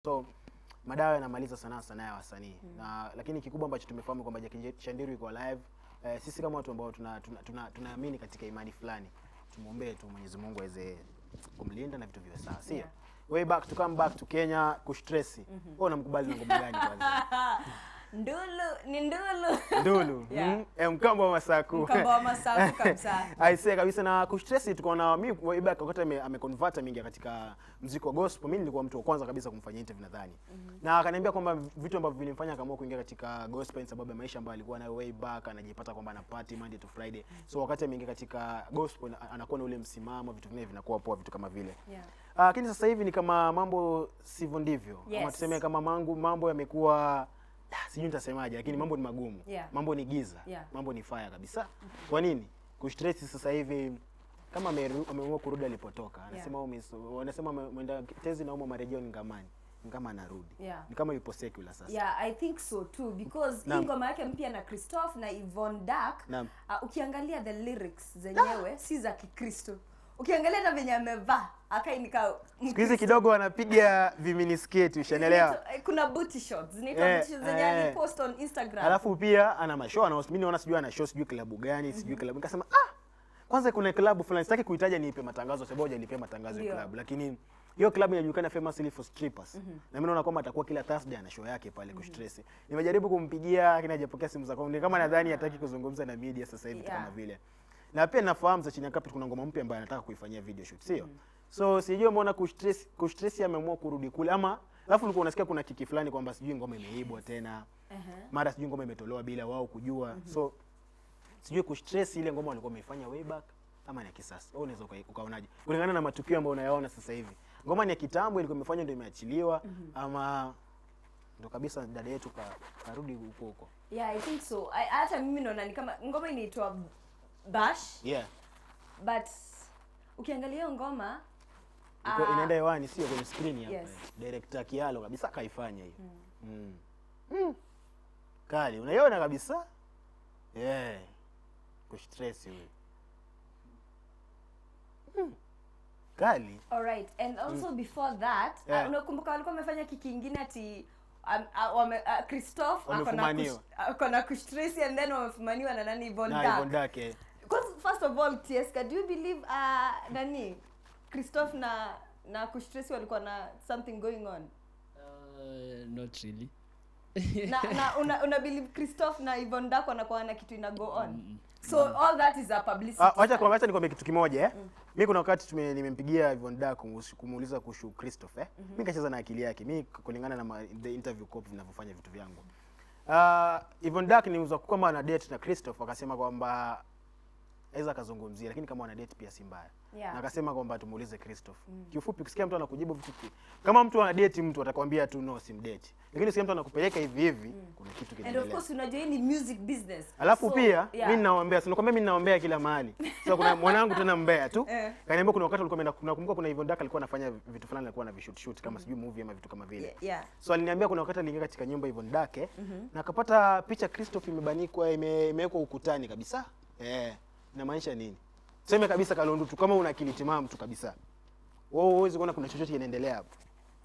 So madawa yanamaliza sanaa sanaa ya wasanii na lakini kikubwa ambacho tumefahamu kwamba Jackie Chandiru iko live. Eh, sisi kama watu ambao tuna tunaamini tuna, tuna, tunaamini katika imani fulani, tumwombee tu Mwenyezi Mungu aweze kumlinda na vitu viwe sawa, sio Yeah. way back to come back to Kenya kustresi. Wewe unamkubali na ngoma gani kwanza? Ndulu ni ndulu. Ndulu. Yeah. Mm, eh, mkambo wa Masaku. Mkamba wa Masaku kabisa. Aisee kabisa na kustresi tuko na mimi way back wakati ame, ameconvert mingi katika muziki wa gospel. Mimi nilikuwa mtu wa kwanza kabisa kumfanyia interview nadhani. Na akaniambia kwamba vitu ambavyo vilimfanya akaamua kuingia katika gospel ni sababu ya maisha ambayo alikuwa nayo way back, anajipata kwamba ana party Monday to Friday. So wakati ameingia katika gospel na- anakuwa na ule msimamo, vitu vingine vinakuwa poa, vitu kama vile. Yeah. Ah, Lakini sasa hivi ni kama mambo sivyo ndivyo. Ama Yes. tuseme kama mangu, mambo yamekuwa ah, sijui nitasemaje, lakini mambo ni magumu. Yeah. Mambo ni giza. Yeah. Mambo ni fire kabisa. Kwa nini? Kustress sasa hivi kama ameru- ameamua kurudi alipotoka. Anasema yeah. wanasema ame- mwenda tezi nauma marejeo ni ngamani. Ni kama anarudi. Yeah. Ni kama yupo secular sasa. Yeah, I think so too because hii Naam. ngoma yake mpya na Christophe na Yvonne Dark Naam. uh, ukiangalia the lyrics zenyewe si za Kikristo. Ukiangalia na venye amevaa akai nika Siku hizi kidogo wanapiga viminisketi, ushanielewa? kuna booty shots zinaitwa Eh, booty shots zenye eh. alipost on Instagram. Alafu pia ana mashow ana mimi naona sijui ana show sijui klabu gani sijui klabu. Nikasema ah, kwanza kuna klabu fulani sitaki kuitaja niipe matangazo sababu hajanipea matangazo ya Ndio. klabu, lakini hiyo klabu inajulikana famously for strippers. Na mimi naona kwamba atakuwa kila Thursday ana show yake pale kustress. Nimejaribu kumpigia lakini hajapokea simu za kwangu. Ni kama nadhani hataki kuzungumza na media sasa hivi Yeah. kama vile. Na pia nafahamu za chini ya carpet kuna ngoma mpya ambayo anataka kuifanyia video shoot, sio? So sijui umeona kustress kustress ameamua kurudi kule ama alafu ulikuwa unasikia kuna kiki fulani kwamba sijui ngoma imeibwa tena Ehe. mara sijui ngoma imetolewa bila wao kujua so sijui kustress ile ngoma walikuwa wameifanya way back ama ni ya kisasa wewe unaweza uka- ukaonaje kulingana na matukio ambayo unayaona sasa hivi ngoma ni ya kitambo ilikuwa imefanywa ndio imeachiliwa ama ndo kabisa dada yetu ka, karudi huko huko Yeah, I think so. I, hata mimi naona ni kama ngoma inaitwa Bash yeah but ukiangalia hiyo ngoma iko ah, inaenda hewani sio kwenye screen hapa Yes. director Kialo kabisa kaifanya hiyo mm. Mm. kali unaiona kabisa yeah kustress huyo mm. kali Alright, and also before that Yeah. uh, unakumbuka walikuwa wamefanya kiki ingine ati um, uh, wame, uh, Christophe ako na Wamefumaniwa. kush- ako na kushtresi and then wamefumaniwa na nani Yvonne na Dark. Yvonne Dark eh. Because first of all Tieska, do you believe uh, nani Christophe na na kushtresi walikuwa na something going on Uh, not really. na, na una, una believe Christophe na Yvonne Dark wanakuwa na kitu ina go on so all that is a publicity Ah, wacha kwa wacha nikwambie kitu kimoja eh. Mimi kuna wakati tume nimempigia Yvonne Dark kumus- kumuuliza kuhusu Christopher eh. Mimi nikacheza na akili yake. Mimi kulingana na ma, the interview copy vinavyofanya vitu vyangu. Ah, Yvonne Dark ni uza kama ana date na Christopher akasema kwamba aweza akazungumzia lakini kama wana date pia si mbaya. Yeah. Na akasema kwamba tumuulize Christopher. Kiufupi ukisikia mtu anakujibu vitu ki- kama mtu ana date mtu atakwambia tu no simdate. Lakini ukisikia mtu anakupeleka hivi hivi kuna kitu and of kinaendelea. course unajua hii ni music business Alafu So, pia yeah. mimi ninawaambia, si nakwambia mimi ninawaambia kila mahali. Sasa kuna mwanangu tena mbea tu. Eh. Kaniambia kuna wakati alikuwa ameenda nakumbuka kuna Yvonne Dark alikuwa anafanya vitu fulani alikuwa na vishoot shoot kama sijui movie ama vitu kama vile. Yeah, yeah. So aliniambia kuna wakati aliingia katika nyumba Yvonne Dark eh, na akapata picha Christopher imebanikwa ime- imewekwa ukutani kabisa. Eh, inamaanisha nini? Sema kabisa Kalondu tu kama una akili timamu tu kabisa. Wewe huwezi kuona kuna chochote kinaendelea hapo.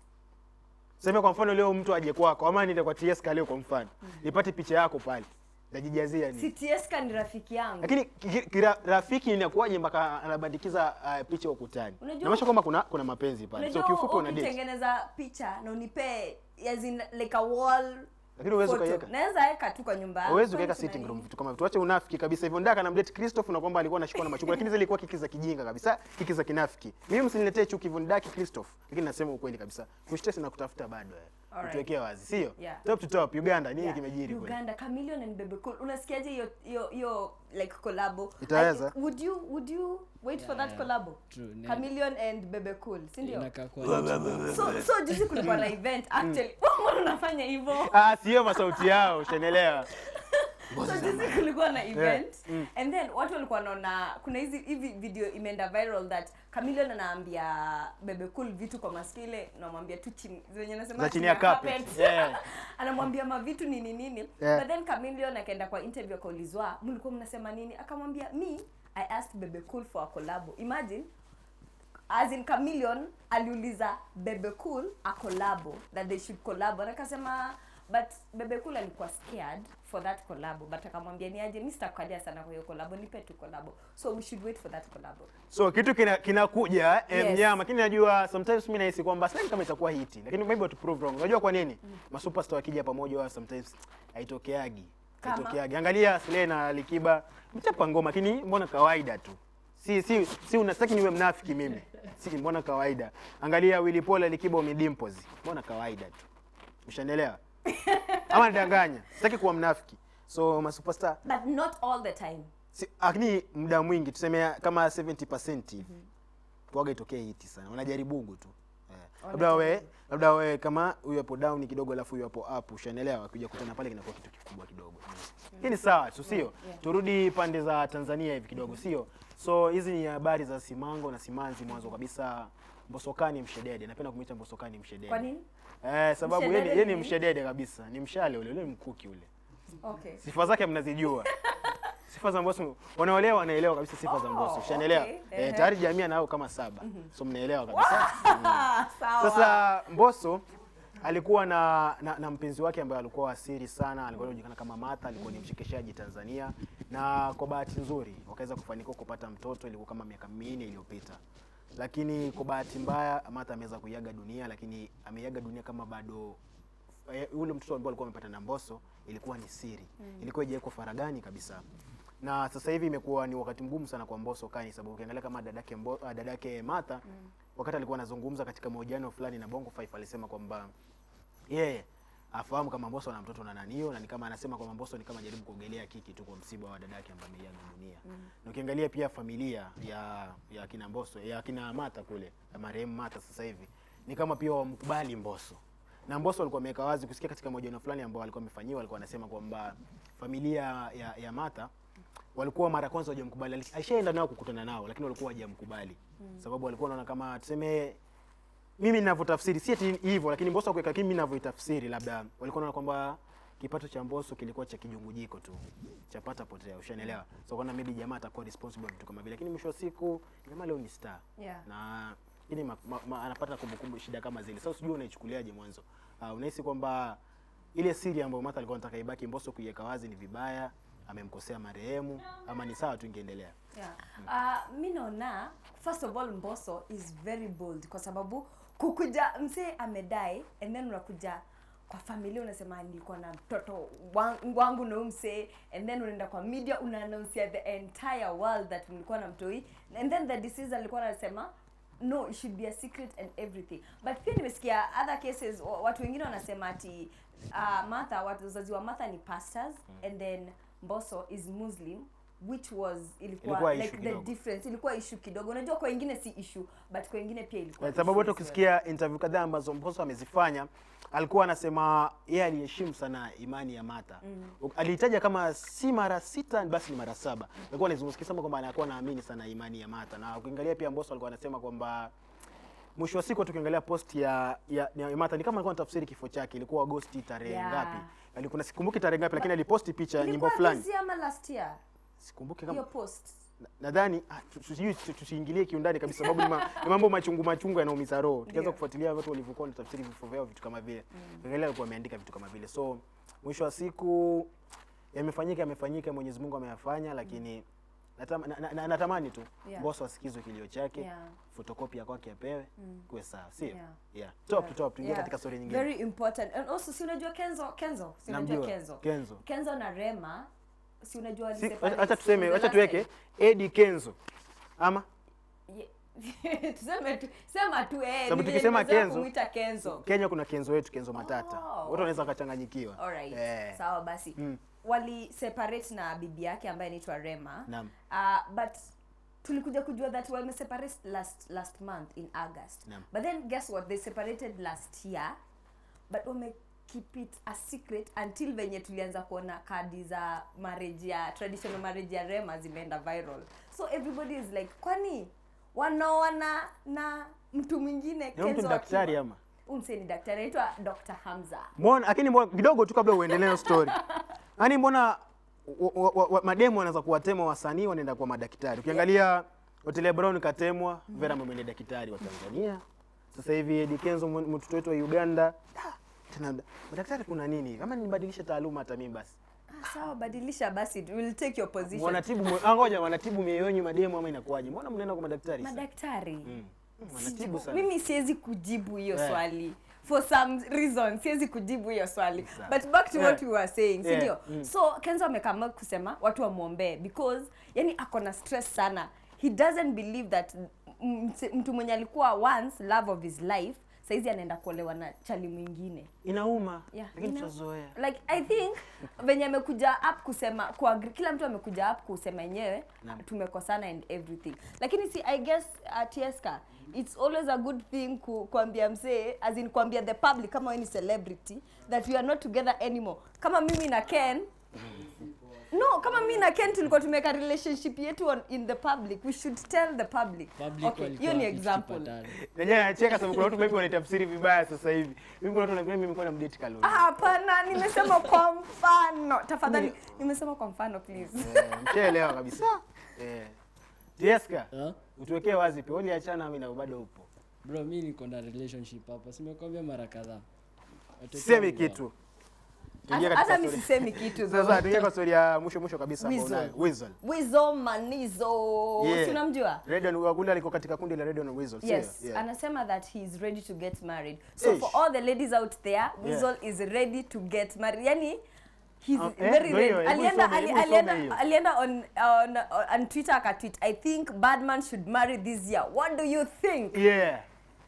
Sema kwa mfano leo mtu aje kwako ama niende kwa TS leo kwa mfano. Nipate picha yako pale. Najijazia nini? si Tieska ni rafiki yangu Lakini ki- ki- kira- rafiki inakuwaje mpaka anabandikiza uh, picha ukutani? Unajua- Inamaanisha kwamba kuna kuna mapenzi pale. So unajua kiufupi una date. ukitengeneza picha na unipee as in like a wall Lakini huwezi photo. ukaiweka. naweza weka tu kwa nyumba yangu. Huwezi Kwani ukaweka kuna sitting room nini? vitu kama vitu. Tuache unafiki kabisa. Hivyo ndaka na mdate Christopher na kwamba alikuwa anashikwa na machungu lakini zile ilikuwa kiki za kijinga kabisa, kiki za kinafiki. Mimi msiniletee chuki hivyo ndaki Christopher. Lakini nasema ukweli kabisa. Kustress na kutafuta bado wewe. Alright. Tuwekea wazi, sio? Yeah. Top to top Uganda nini Yeah. kimejiri kule? Uganda Chameleon and Bebe Cool unasikiaje hiyo hiyo hiyo like collabo Itaweza? I- would you would you wait for Yeah, that yeah. collabo True, ne- Chameleon and Bebe Cool si ndio Inakaa kuwa ni- so so juzi kulikuwa na event actually mbona unafanya hivyo Ah, sio masauti yao, ushanielewa. so juzi kulikuwa na event and then watu walikuwa wanaona kuna hizi hivi video imeenda viral that Chameleon anaambia Bebe Cool vitu kwa masikio ile namwambia tu chini zenye nasema Za chini ya carpet. Yeah. anamwambia mavitu nini nini Yeah. but then Chameleon akaenda kwa interview akaulizwa mlikuwa mnasema nini akamwambia me I asked Bebe Cool for a collab imagine as in Chameleon aliuliza Bebe Cool a collabo that they should collabo na akasema but Bebe Cool alikuwa scared for that collabo but akamwambia ni aje mimi sitakukalia sana kwa hiyo collabo nipe tu collabo so we should wait for that collabo so kitu kina- kinakuja eh, Yes. mnyama lakini najua sometimes mimi nahisi kwamba sidhani kama itakuwa hiti lakini maybe watu prove wrong unajua kwa nini masuperstar wakija pamoja wao sometimes haitokeagi Kama? haitokeagi angalia Slay na Alikiba mchapa ngoma lakini mbona kawaida tu si si si unastaki niwe mnafiki mimi si mbona kawaida angalia Willy Paul Alikiba umedimples mbona kawaida tu ushanielewa ama nidanganya sitaki kuwa mnafiki so masuperstar but not all the time Si, lakini muda mwingi tuseme kama 70% hivi kuaga itokee hiti sana wanajaribugu tu eh. labda we labda we kama huyu hapo down kidogo alafu huyu hapo up ushanielewa kuja kutana pale kinakuwa kitu kikubwa kidogo hii ni sawa tu sio yeah. turudi pande za Tanzania hivi kidogo sio so hizi ni habari za Simango na Simanzi mwanzo kabisa Mbosokani mshedede napenda kumwita Mbosokani mshedede kwa nini eh sababu yeye ni- Mshedede yeye ni ni nini? mshedede kabisa ni mshale ule ule ni mkuki ule okay sifa zake mnazijua sifa za Mbosso wanaolewa wanaelewa kabisa sifa za Oh, Mbosso ushanielewa okay. eh, Ehe. tayari jamii anao kama saba so mnaelewa kabisa sawa sasa Mbosso alikuwa na, na, na mpenzi wake ambaye alikuwa wasiri sana, alikuwa anajulikana kama Martha, alikuwa ni mchekeshaji Tanzania, na kwa bahati nzuri wakaweza kufanikiwa kupata mtoto, ilikuwa kama miaka minne iliyopita, lakini kwa bahati mbaya Martha ameweza kuiaga dunia, lakini ameiaga dunia kama bado eh, ule mtoto ambao alikuwa amepata na Mbosso ilikuwa ni siri, ilikuwa haijawekwa faragani kabisa na sasa hivi imekuwa ni wakati mgumu sana kwa Mbosso kani, sababu ukiangalia kama dadake Mbo, ah, dadake Martha wakati alikuwa anazungumza katika mahojiano fulani na Bongo 5 alisema kwamba yeye afahamu kama Mbosso ana mtoto na nanio, na ni kama anasema kwamba Mbosso ni kama jaribu kuogelea kiki tu kwa msiba wa dadake ambaye ameiaga dunia. Na ukiangalia pia familia ya ya kina Mbosso ya kina Martha kule ya marehemu Martha sasa hivi ni kama pia wamkubali Mbosso na Mbosso alikuwa ameweka wazi kusikia katika mahojiano fulani ambao alikuwa amefanyiwa, alikuwa anasema kwamba familia ya, ya Martha walikuwa mara ya kwanza hawajamkubali, Ali- alishaenda nao kukutana nao, lakini walikuwa hawajamkubali sababu walikuwa wanaona kama tuseme mimi ninavyotafsiri si ati hivyo, lakini Mbosso akuweka, lakini mimi ninavyoitafsiri, labda walikuwa wanaona kwamba kipato cha Mbosso kilikuwa cha kijungujiko tu cha pata potea, ushanielewa? So kwa maybe jamaa atakuwa responsible vitu kama vile, lakini mwisho wa siku jamaa leo ni star Yeah. na ini ma, ma, ma, anapata kumbukumbu shida kama zile. Sasa sijui unaichukuliaje mwanzo? Uh, unahisi kwamba ile siri ambayo Martha alikuwa anataka ibaki Mbosso kuiweka wazi ni vibaya, amemkosea marehemu, ama ni sawa tu ingeendelea? Yeah. Uh, mi naona first of all Mbosso is very bold kwa sababu kukuja msee amedai and then unakuja kwa familia unasema nilikuwa na mtoto wan- wangu na huyu msee and then unaenda kwa media una announce the entire world that mlikuwa na mtoi and then the disease alikuwa anasema no it should be a secret and everything but pia nimesikia other cases wa- watu wengine wanasema ati uh, Martha wazazi wa Martha ni pastors and then Mbosso is Muslim which was ilikuwa, Ilikuwa like issue the kidogo. difference ilikuwa issue kidogo unajua kwa wengine si issue but kwa wengine pia ilikuwa Kwa sababu hata issue as ukisikia interview kadhaa ambazo Mbosso amezifanya alikuwa anasema yeye aliheshimu sana imani ya Martha. Mm. Alitaja kama si mara sita basi ni mara saba. Alikuwa anazungumzia kama kwamba anakuwa anaamini sana imani ya Martha. Na ukiangalia pia Mbosso alikuwa anasema kwamba mwisho wa siku tukiangalia post ya ya, ya Martha ni kama alikuwa anatafsiri kifo chake ilikuwa Agosti tarehe Yeah. ngapi? Alikuwa sikumbuki tarehe ngapi lakini aliposti picha well. nyimbo Ilikuwa fulani. this year ama last year Sikumbuki hiyo kama post na- nadhani ah, tu- sijui tu- tusiingilie kiundani kabisa sababu ni, ma, ni mambo machungu machungu yanaumiza roho tukianza Ndio. kufuatilia watu walivyokuwa wanatafsiri vifo vyao vitu kama vile angalia alikuwa ameandika vitu kama vile so mwisho wa siku yamefanyika yamefanyika Mwenyezi Mungu ameyafanya lakini natama, na, na, na, natamani tu Yeah. Mbosso asikizwe kilio chake Yeah. fotokopi ya kwake apewe kuwe sawa sio Yeah. yeah. top to top tuingie Yeah. katika story nyingine very important and also si unajua Kenzo Kenzo si unajua Namjua. Kenzo Kenzo. Kenzo na Rema si unajua Si- waliseparate acha tuseme the acha last tuweke time. Eddie Kenzo ama Ye- tuseme tu sema tu eh Sababu vile tukisema nimezoea Kenzo- kumuita Kenzo Kenya kuna Kenzo wetu Kenzo Matata Oh. watu wanaweza wakachanganyikiwa Alright. Eh. Sawa basi. Mm. Wali separate na bibi yake ambaye anaitwa Rema. Naam. Uh, but tulikuja kujua that wame separate last last month in August. Naam. But then guess what? They separated last year. But wame keep it a secret until venye tulianza kuona kadi za marriage ya traditional marriage ya Rema zimeenda viral. So everybody is like kwani wanaoana na mtu mwingine Ni mtu ni Kenzo daktari akiwa- ama? Huyu msee ni daktari anaitwa Dr. Hamza. mbona lakini mbona kidogo tu kabla uendelee na story yaani mbona wa- wa- wa- wa- mademu wanaweza kuwatema wasanii wanaenda kwa madaktari ukiangalia Otile Brown katemwa, Vera Momo ni daktari wa Tanzania. Sasa hivi Eddie Kenzo mw- mtoto wetu wa Uganda. Ah, Tena madaktari kuna nini? Kama nibadilishe taaluma hata mimi basi. Ah, sawa badilisha basi we'll take your position Wanatibu mwe- ah, ngoja wanatibu mioyo yenu mademu ama inakuwaje? Mbona mnaenda kwa madaktari? sasa? madaktari Mm. Mm, Sijui- Wanatibu sana. mimi siwezi kujibu hiyo Eh. swali for some reason siwezi kujibu hiyo swali Sawa. but back to what Eh. we were saying si Eh, ndio mm. so kenzo amekama kusema watu wamwombee because yani ako na stress sana he doesn't believe that m- mse- mtu mwenye alikuwa once love of his life saizi anaenda kuolewa na chali mwingine Inauma. Yeah, Lakini ina- tutazoea. like i think venye amekuja up kusema kuagri, kila mtu amekuja up kusema yenyewe Naam. tumekosana and everything lakini si i guess uh, tieska it's always a good thing ku, kuambia msee as in kuambia the public kama wewe ni celebrity that we are not together anymore kama mimi na ken no kama mimi na ken tulikuwa tumeweka relationship yetu on, in the public we should tell the public, Public okay hiyo walikuwa ni happy example tukipatana. Najua nacheka sababu kuna watu wengi wanatafsiri vibaya sasa hivi. Mimi kuna watu wanafikiri mimi nilikuwa namdate Kalonzo. Ah, hapana nimesema kwa mfano tafadhali nimesema kwa mfano please Eh, Mshaelewa kabisa. Eh. Tieska, Ah? utuwekee wazi pia. Uliachana mimi na bado upo. Bro, mi niko na relationship hapa. Simekwambia mara kadhaa. Watoto Semi wangu kitu. Hata- Tuingie hata katika mi story. sisemi kitu Sasa tuingie kwa story ya mwisho mwisho kabisa ambao Weasel. unayo. Weasel. wizo manizo Yeah. si unamjua Red on Wagunda liko katika kundi la Red on Weasel. sio? yes Yeah. anasema that he is ready to get married so Ish. for all the ladies out there Weasel is ready to get married yani he's Ah, eh, very ndio hiyo, ready hebu alienda isome, ali- hebu isome alienda hiyo. alienda on on on twitter akatweet i think badman should marry this year what do you think Yeah.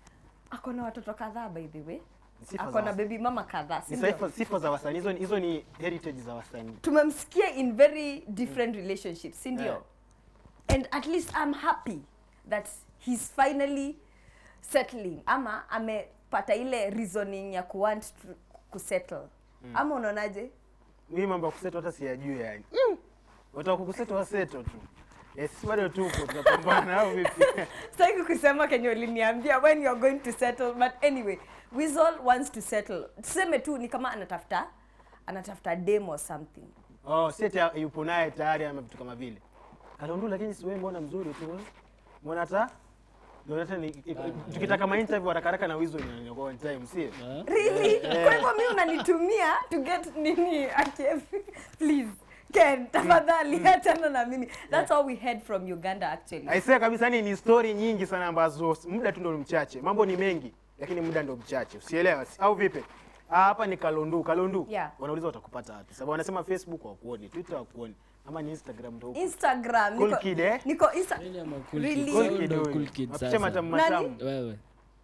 ako na watoto kadhaa by the way Sifa ako za na wasa- baby mama kadhaa si Ni ndio? sifa, sifa za wasanii hizo ni- hizo ni heritage za wasanii. tumemsikia in very different relationships si ndio Yeah. and at least i'm happy that he's finally settling ama amepata ile reasoning ya kuwant to kusettle ama unaonaje Mimi mambo ya kuseto hata siyajui yani. Mm. Watu wa kukuseto waseto tu. Eh, sisi bado tupo tunapambana au vipi? sitaki kusema kenye uliniambia when you're going to settle but anyway Weasel wants to settle tuseme tu ni kama anatafuta anatafuta demo or something Oh, si eti yupo naye tayari ama vitu kama vile. Kalondu lakini si wewe mbona mzuri tu. eh? Mbona hata ndio hata ni tukitaka ma interview haraka haraka na Weasel ni kwa one time, sio? Ah? really kwa hivyo mi unanitumia to get nini ake please ken tafadhali achana na mimi that's all we heard from uganda actually Aisee kabisa yani ni story nyingi sana ambazo muda tu ndio mchache. Mambo ni mengi lakini muda ndio mchache. Usielewa si- au vipi? Ah, hapa ni Kalondu. Kalondu. Yeah. Wanauliza watakupata wapi? Sababu wanasema Facebook hawakuoni, Twitter hawakuoni, ama ni Instagram ndio. huko. instagram Cool niko, kid, eh? niko Insta Kweli ama cool Really? kids? Cool Au kid ndo huyu. cool kid Mapicha sasa? matamu Nani? matamu. Wewe.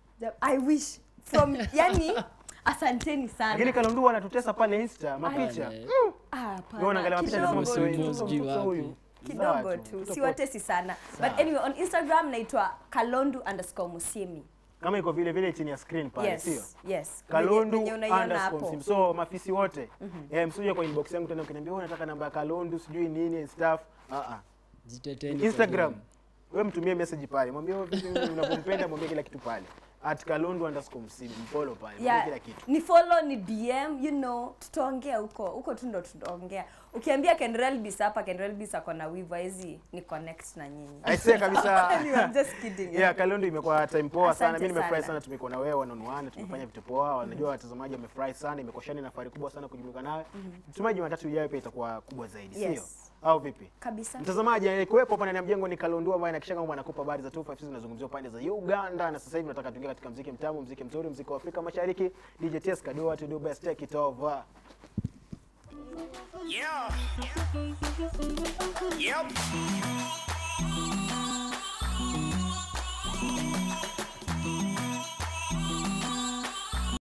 i wish from yani asanteni Lakini sana Kalondu wanatutesa pale Insta, mapicha. Bana, eh. Ah, Wewe hapana, unaangalia mapicha kidogo nasema Kidogo msio tu. huyu. Sijui msio wapi. huyu. kidogo Sawa tu Tuko siwatesi sana Sawa. but anyway on instagram naitwa kalondu underscore musiemi Kama iko vile vile chini ya screen pale, sio? yes yes Kalondu Venye unaiona underscore hapo Msim. So mafisi wote eh, msije kwa inbox yangu tena ukiniambia wewe unataka namba ya Kalondu sijui nini and stuff. Ah ah. Jiteteni kwa Instagram. DM. Wewe mtumie message pale. Mwambie wewe vipi unavyompenda, mwambie kila kitu pale. At Kalondu underscore Msim. Follow pale. Mwambie yeah, kila kitu. ni follow ni dm you know tutaongea huko huko tu ndo tutaongea ukiambia kenrelbis hapa kenrelbis ako na wivu hizi ni connect na nyinyi Aisee kabisa. Anyway, I'm just kidding Yeah, Kalondu imekuwa time poa sana. Asante Mimi nimefurahi sana. sana tumekuwa na wewe one on one, tumefanya vitu poa. Wanajua watazamaji wamefurahi sana. Imekuwa shani na fahari kubwa sana kujumuika nawe. Mtumaji Jumatatu ijayo pia itakuwa kubwa zaidi, sio? Yes. Au vipi? kabisa Mtazamaji aliyekuwepo hapa ndani ya mjengo ni Kalondu ambaye anahakikisha kwamba anakupa habari za 256 zinazungumziwa pande za Uganda na sasa hivi nataka tuingie katika mziki mtamu, mziki mzuri, mziki wa Afrika Mashariki. DJ Tieska do what you do best, take it over. Yeah. Yep.